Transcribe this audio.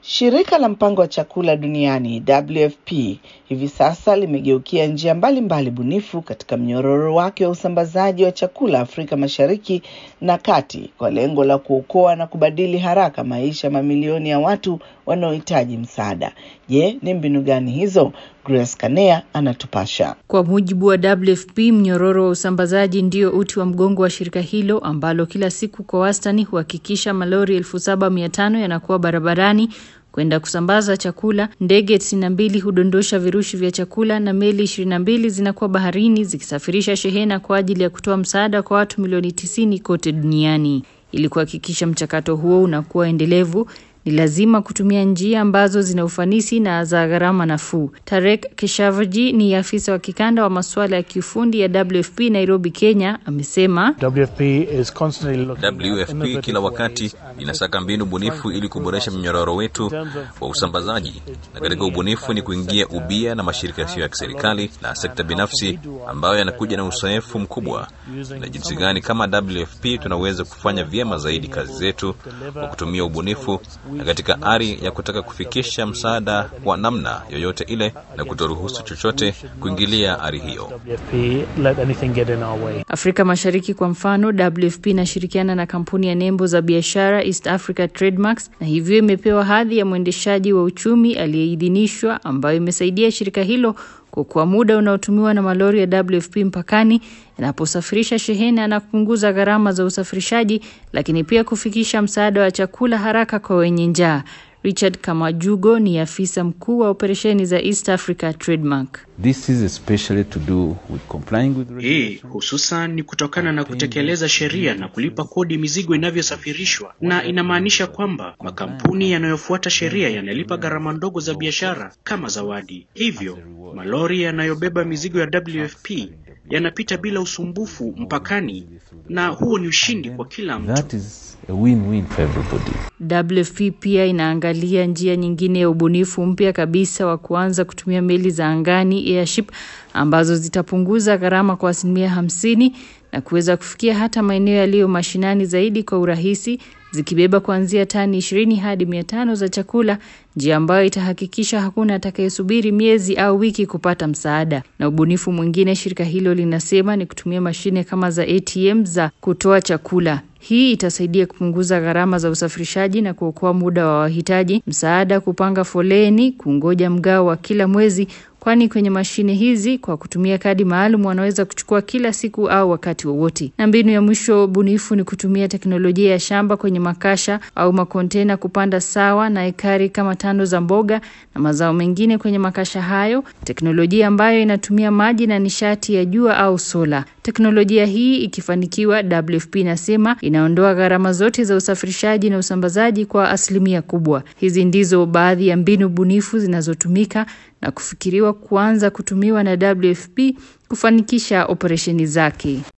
Shirika la mpango wa chakula duniani WFP hivi sasa limegeukia njia mbalimbali bunifu katika mnyororo wake wa usambazaji wa chakula Afrika Mashariki na Kati kwa lengo la kuokoa na kubadili haraka maisha mamilioni ya watu wanaohitaji msaada. Je, ni mbinu gani hizo? Grace Kanea anatupasha. Kwa mujibu wa WFP, mnyororo wa usambazaji ndio uti wa mgongo wa shirika hilo ambalo kila siku kwa wastani huhakikisha malori elfu saba mia tano yanakuwa barabarani kwenda kusambaza chakula. Ndege 92 hudondosha virushi vya chakula na meli 22 zinakuwa baharini zikisafirisha shehena kwa ajili ya kutoa msaada kwa watu milioni 90 kote duniani. Ili kuhakikisha mchakato huo unakuwa endelevu, ni lazima kutumia njia ambazo zina ufanisi na za gharama nafuu. Tarek Keshavarji ni afisa wa kikanda wa masuala ya kiufundi ya WFP Nairobi, Kenya, amesema WFP, is constantly looking at WFP innovative kila ways wakati and inasaka mbinu bunifu ili kuboresha mnyororo wetu wa usambazaji, na katika ubunifu ni kuingia ubia na mashirika yasiyo ya kiserikali na sekta binafsi ambayo yanakuja na uzoefu mkubwa, na jinsi gani kama WFP tunaweza kufanya vyema zaidi kazi zetu kwa kutumia ubunifu na katika ari ya kutaka kufikisha msaada kwa namna yoyote ile na kutoruhusu chochote kuingilia ari hiyo. WFP let anything get in our way. Afrika Mashariki kwa mfano, WFP inashirikiana na kampuni ya nembo za biashara East Africa Trademarks na hivyo imepewa hadhi ya mwendeshaji wa uchumi aliyeidhinishwa ambayo imesaidia shirika hilo kuokoa muda unaotumiwa na malori ya WFP mpakani yanaposafirisha shehena na kupunguza gharama za usafirishaji, lakini pia kufikisha msaada wa chakula haraka kwa wenye njaa. Richard Kamajugo ni afisa mkuu wa operesheni za East Africa Trademark. This is especially to do with complying with Hii hususan ni kutokana na kutekeleza sheria na kulipa kodi mizigo inavyosafirishwa, na inamaanisha kwamba makampuni yanayofuata sheria yanalipa gharama ndogo za biashara kama zawadi. Hivyo malori yanayobeba mizigo ya WFP yanapita bila usumbufu mpakani, na huo ni ushindi kwa kila mtu. That is a win-win for everybody. WFP pia inaangalia njia nyingine ya ubunifu mpya kabisa wa kuanza kutumia meli za angani airship ambazo zitapunguza gharama kwa asilimia hamsini na kuweza kufikia hata maeneo yaliyo mashinani zaidi kwa urahisi zikibeba kuanzia tani ishirini hadi mia tano za chakula, njia ambayo itahakikisha hakuna atakayesubiri miezi au wiki kupata msaada. Na ubunifu mwingine shirika hilo linasema ni kutumia mashine kama za ATM za kutoa chakula. Hii itasaidia kupunguza gharama za usafirishaji na kuokoa muda wa wahitaji msaada kupanga foleni, kungoja mgao wa kila mwezi kwani kwenye mashine hizi kwa kutumia kadi maalum wanaweza kuchukua kila siku au wakati wowote. Na mbinu ya mwisho bunifu ni kutumia teknolojia ya shamba kwenye makasha au makontena kupanda sawa na ekari kama tano za mboga na mazao mengine kwenye makasha hayo, teknolojia ambayo inatumia maji na nishati ya jua au sola. Teknolojia hii ikifanikiwa, WFP inasema inaondoa gharama zote za usafirishaji na usambazaji kwa asilimia kubwa. Hizi ndizo baadhi ya mbinu bunifu zinazotumika na kufikiriwa kuanza kutumiwa na WFP kufanikisha operesheni zake.